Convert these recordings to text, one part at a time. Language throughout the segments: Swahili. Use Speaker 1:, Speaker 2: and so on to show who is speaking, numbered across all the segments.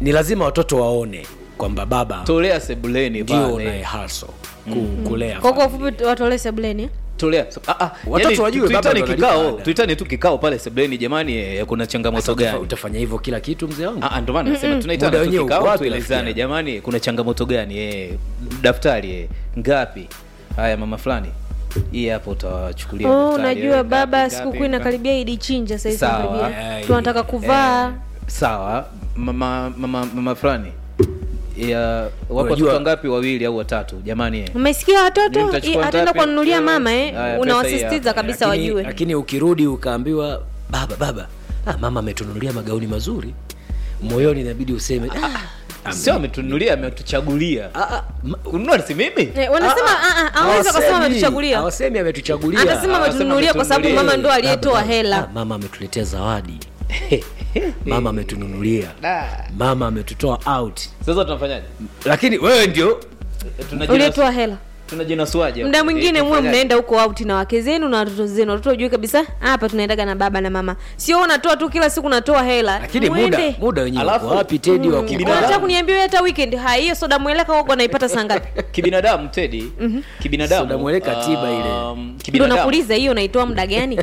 Speaker 1: ni lazima watoto waone kwamba baba
Speaker 2: tolea sebuleni
Speaker 1: ndio
Speaker 2: pale.
Speaker 1: unaye hustle ku, kulea
Speaker 3: kwa kwa
Speaker 1: familia.
Speaker 3: ufupi watolee sebuleni
Speaker 2: tolea ah, ah,
Speaker 1: Watoto
Speaker 2: yani,
Speaker 1: wajue baba
Speaker 2: tuitane
Speaker 1: ndo analipa
Speaker 2: kikao
Speaker 1: ada.
Speaker 2: tuitane tu kikao pale sebuleni jamani eh, kuna changamoto
Speaker 1: Sasa utafa-
Speaker 2: gani
Speaker 1: utafanya hivyo kila kitu mzee wangu
Speaker 2: Ah, ah, ndo maana nasema
Speaker 1: Muda
Speaker 2: tunaitana tu
Speaker 1: wenyewe uko
Speaker 2: kikao
Speaker 1: wapi,
Speaker 2: tuelezane
Speaker 1: rafiki
Speaker 2: jamani kuna changamoto gani eh, daftari eh, ngapi haya mama fulani hii hapo utawachukulia
Speaker 3: oh
Speaker 2: daftari, eh,
Speaker 3: unajua
Speaker 2: ngapi,
Speaker 3: baba
Speaker 2: ngapi,
Speaker 3: sikukuu
Speaker 2: ngapi.
Speaker 3: inakaribia idi chinja sahizi
Speaker 2: Sawa.
Speaker 3: karibia
Speaker 1: Eh,
Speaker 3: tunataka kuvaa
Speaker 2: Eh, sawa mama mama mama fulani ya wapo
Speaker 1: Unajua-
Speaker 2: watoto ngapi wawili au watatu jamani eh.
Speaker 3: umesikia
Speaker 2: Mimi
Speaker 3: watoto
Speaker 2: mtachukua
Speaker 3: I- ataenda
Speaker 2: ngapi?
Speaker 3: kuwanunulia mama eh
Speaker 2: Haya, pesa hii
Speaker 3: unawasisitiza
Speaker 2: hapa.
Speaker 3: kabisa
Speaker 1: lakini,
Speaker 3: wajue
Speaker 1: lakini ukirudi ukaambiwa baba baba ah, mama ametununulia magauni mazuri moyoni inabidi useme ah,
Speaker 2: sio ametunulia ametuchagulia
Speaker 1: ah, ah, ma-
Speaker 2: kununua si mimi
Speaker 3: Eh, wanasema ah, ah, hawezi wakasema
Speaker 1: hawasemi-
Speaker 3: ametuchagulia
Speaker 1: hawasemi ametuchagulia
Speaker 3: atasema
Speaker 2: Ah,
Speaker 3: ametununulia kwa sababu
Speaker 2: ametununulia.
Speaker 3: mama ndo aliyetoa
Speaker 1: Baba,
Speaker 3: hela
Speaker 1: ah, mama ametuletea zawadi mama ametununulia
Speaker 2: Da.
Speaker 1: mama ametutoa out
Speaker 2: sasa tunafanyaje
Speaker 1: lakini wewe ndio
Speaker 2: Tunajinas-
Speaker 3: uliyetoa hela
Speaker 2: tunajinasuaje
Speaker 3: mda
Speaker 2: hapo?
Speaker 3: mwingine
Speaker 2: Eh,
Speaker 3: muwe
Speaker 2: tunafanyaje?
Speaker 3: mnaenda huko auti na wake zenu na watoto zenu watoto wajue kabisa hapa tunaendaga na baba na mama sio unatoa tu kila siku unatoa hela
Speaker 1: lakini muda
Speaker 3: Mwende.
Speaker 1: muda wenyewe
Speaker 2: Alafu-
Speaker 1: uko wapi tedi wa
Speaker 2: Kibinadamu.
Speaker 3: unataka kuniambia wewe hata weekend haya hiyo soda mweleka huko naipata saa ngapi
Speaker 2: kibinadamu tedi kibinadamu
Speaker 1: Soda mweleka tiba ile.
Speaker 2: um,
Speaker 3: ndo
Speaker 2: kibinadamu
Speaker 3: nakuuliza hiyo unaitoa muda gani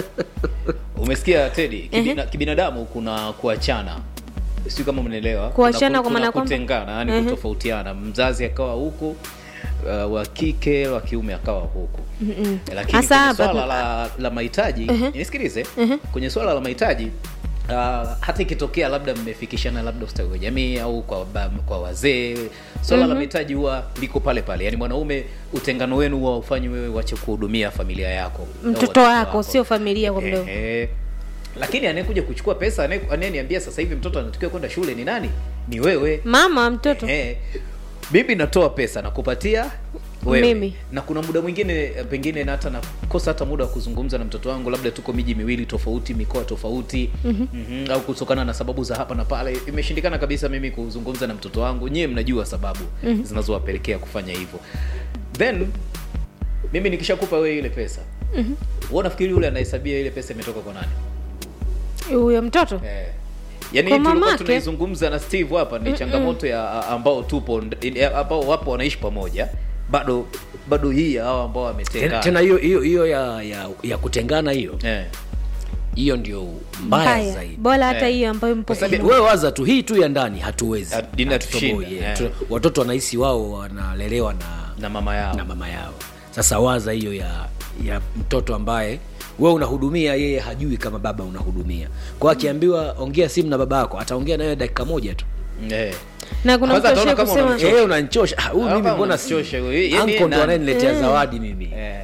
Speaker 2: umesikia tedi kibina, kibinadamu kuna kuachana sio kama mnaelewa
Speaker 3: Kuachana
Speaker 2: Kuna ku-
Speaker 3: kwa maana
Speaker 2: kuna
Speaker 3: kwamba?
Speaker 2: kutengana yani
Speaker 3: Mhm.
Speaker 2: kutofautiana mzazi akawa huku uh, wa kike wa kiume akawa huku lakini
Speaker 3: Hasa
Speaker 2: kwenye
Speaker 3: hapa
Speaker 2: swala
Speaker 3: tu-
Speaker 2: la, la mahitaji nisikilize kwenye swala la mahitaji Uh, hata ikitokea labda mmefikishana labda ustawi wa jamii au kwa, ba, kwa wazee swala la mahitaji huwa liko pale pale yaani mwanaume utengano wenu huwa ufanyi wewe wache kuhudumia familia yako au
Speaker 3: mtoto
Speaker 2: watoto
Speaker 3: wako sio familia kwa mdogo
Speaker 2: Ehe. lakini anayekuja kuchukua pesa anaye- anayeniambia sasa hivi mtoto anatakiwa kwenda shule ni nani ni wewe
Speaker 3: mama mtoto
Speaker 2: Ehe. mimi natoa pesa nakupatia wewe
Speaker 3: Mimi.
Speaker 2: na kuna muda mwingine eh, pengine na hata nakosa hata muda wa kuzungumza na mtoto wangu labda tuko miji miwili tofauti mikoa tofauti mm-hmm. au kutokana na sababu za hapa na pale imeshindikana kabisa mimi kuzungumza na mtoto wangu nyiwe mnajua sababu mm-hmm. zinazowapelekea kufanya hivyo then mimi nikishakupa wewe ile pesa mm-hmm. unafikiri yule anahesabia ile pesa imetoka kwa nani
Speaker 3: huyo mtoto
Speaker 2: Eh. Yaani
Speaker 3: Kwa
Speaker 2: hii tulikuwa
Speaker 3: mamake?
Speaker 2: tunaizungumza na Steve hapa ni changamoto ya a- ambao tupo nd- ya- ambao wapo wanaishi pamoja bado bado hii ya hao ambao
Speaker 1: tena
Speaker 2: wametengana
Speaker 1: tena hiyo hiyo hiyo ya, ya, ya kutengana hiyo
Speaker 2: eh.
Speaker 1: hiyo ndio mbaya
Speaker 3: mbaya
Speaker 1: zaidi
Speaker 3: bora hata
Speaker 2: Eh.
Speaker 3: hiyo ambayo mpo
Speaker 1: Kwa sababu
Speaker 3: pamoja.
Speaker 1: wewe waza tu hii tu ya ndani hatuwezi
Speaker 2: Ha- dini
Speaker 1: Hatutoboi,
Speaker 2: inatushinda,
Speaker 1: yeah.
Speaker 2: eh.
Speaker 1: Tu- watoto wanahisi wao wanalelewa na
Speaker 2: na mama yao
Speaker 1: na mama yao sasa waza hiyo ya ya mtoto ambaye wewe unahudumia yeye hajui kama baba unahudumia kwa hiyo akiambiwa ongea simu na baba yako ataongea nawe dakika moja tu
Speaker 2: eh.
Speaker 3: na kuna
Speaker 2: Kwanza
Speaker 3: mtu
Speaker 2: ataona
Speaker 3: ashie
Speaker 2: kama
Speaker 3: kusema
Speaker 2: unamchosha.
Speaker 1: Eh, unanchosha Ah, huyu
Speaker 2: Hapa
Speaker 1: mimi mbona si
Speaker 2: unamchosha huyu. Yeye- yeye
Speaker 1: anko ndo
Speaker 2: nani?
Speaker 1: anayeniletea zawadi mimi
Speaker 2: Eh.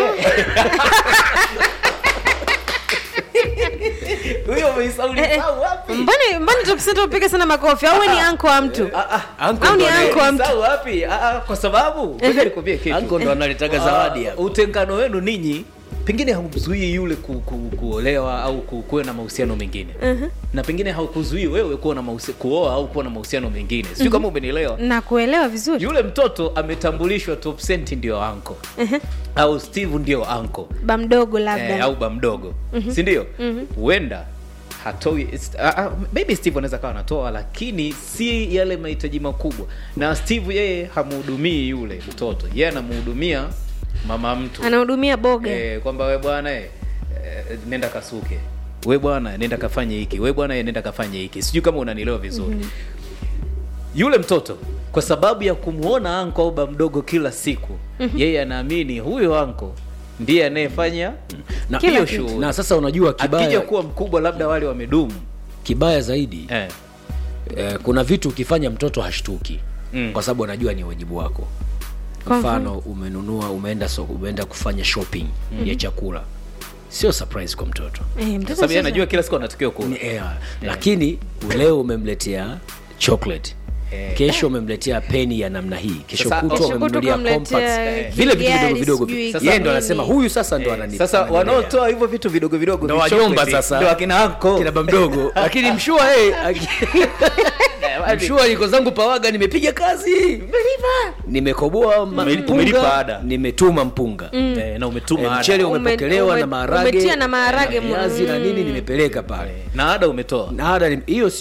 Speaker 2: huyo umeisahau
Speaker 3: Eh, eh.
Speaker 2: nisahau wapi
Speaker 3: mbona mbona tukisema tupige sana makofi au we ni anko wa mtu
Speaker 1: Anko
Speaker 3: Au ni
Speaker 1: ndo anaye-
Speaker 3: anko wa mtu
Speaker 2: Nisahau wapi Ah, ah, kwa sababu ngoja nikwambie kitu
Speaker 1: anko ndo analetaga zawadi
Speaker 2: Ah,
Speaker 1: hapa.
Speaker 2: utengano wenu ninyi pengine haumzuii yule ku, ku, kuolewa au ku, kuwe na mahusiano mengine uh-huh. na pengine haukuzuii wewe kuwa na mahusi, kuoa au kuwa na mahusiano mengine sijui kama umenielewa
Speaker 3: na kuelewa vizuri
Speaker 2: yule mtoto ametambulishwa top cent ndio anko au steve ndio anko
Speaker 3: ba mdogo labda
Speaker 2: eh, au ba mdogo si ndio huenda hatoi ist- ah, ah, maybe steve anaweza kawa anatoa lakini si yale mahitaji makubwa na steve yeye hamhudumii yule mtoto yeye anamhudumia mama mtu
Speaker 3: anahudumia boga
Speaker 2: eh, kwamba we bwana eh, eh, nenda kasuke we bwana nenda kafanye hiki we bwana eh, nenda kafanye hiki sijui kama unanielewa vizuri mm-hmm. yule mtoto kwa sababu ya kumwona anko au ba mdogo kila siku mm-hmm. yeye anaamini huyo anko ndiye anayefanya
Speaker 1: na,
Speaker 3: Kila
Speaker 2: hiyo
Speaker 3: kitu.
Speaker 2: shughuli
Speaker 1: na sasa unajua
Speaker 2: akija
Speaker 1: kibaya,
Speaker 2: kuwa mkubwa labda wale wamedumu
Speaker 1: kibaya zaidi
Speaker 2: eh.
Speaker 1: eh, kuna vitu ukifanya mtoto hashtuki
Speaker 2: Mm.
Speaker 1: kwa sababu anajua ni wajibu wako
Speaker 3: Kwa
Speaker 1: mfano umenunua umeenda so, umeenda kufanya shopping ya chakula sio surprise kwa mtoto
Speaker 3: Eh,
Speaker 2: Kwa
Speaker 3: mtoto
Speaker 2: sababu yeye
Speaker 3: sasa-
Speaker 2: anajua kila siku anatakiwa kula
Speaker 1: Ni- eh, lakini leo umemletea chocolate
Speaker 2: Eh.
Speaker 1: kesho umemletea peni ya namna hii kesho
Speaker 2: Sasa-
Speaker 1: kutwa
Speaker 2: Kesho
Speaker 3: kutwa
Speaker 1: umemnunulia
Speaker 3: umemletea
Speaker 1: compacts vile vitu
Speaker 3: gari,
Speaker 1: vidogo vidogo
Speaker 3: sijui
Speaker 1: yeye
Speaker 2: Sasa-
Speaker 1: ndo anasema huyu sasa ndo
Speaker 2: Eh,
Speaker 1: anani
Speaker 2: sasa
Speaker 1: ananilea.
Speaker 2: wanaotoa hivyo vitu vidogo vidogo
Speaker 1: ndo
Speaker 2: vichocolate,
Speaker 1: wajomba sasa
Speaker 2: ndo akina anko
Speaker 1: kina bamdogo lakini mshua hey, mshua niko zangu pawaga nimepiga kazi nimekoboa ma-
Speaker 2: Ume-
Speaker 1: mpunga,
Speaker 2: umelipa ada.
Speaker 1: nimetuma mpunga
Speaker 2: eh, na umetuma
Speaker 1: Eh,
Speaker 2: ada.
Speaker 1: mchele
Speaker 3: Ume-
Speaker 1: umepokelewa
Speaker 3: ume-
Speaker 1: na maharage
Speaker 3: umetia na maharage
Speaker 1: na viazi na nini nimepeleka pale
Speaker 2: na ada umetoa
Speaker 1: na ada ni- hiyo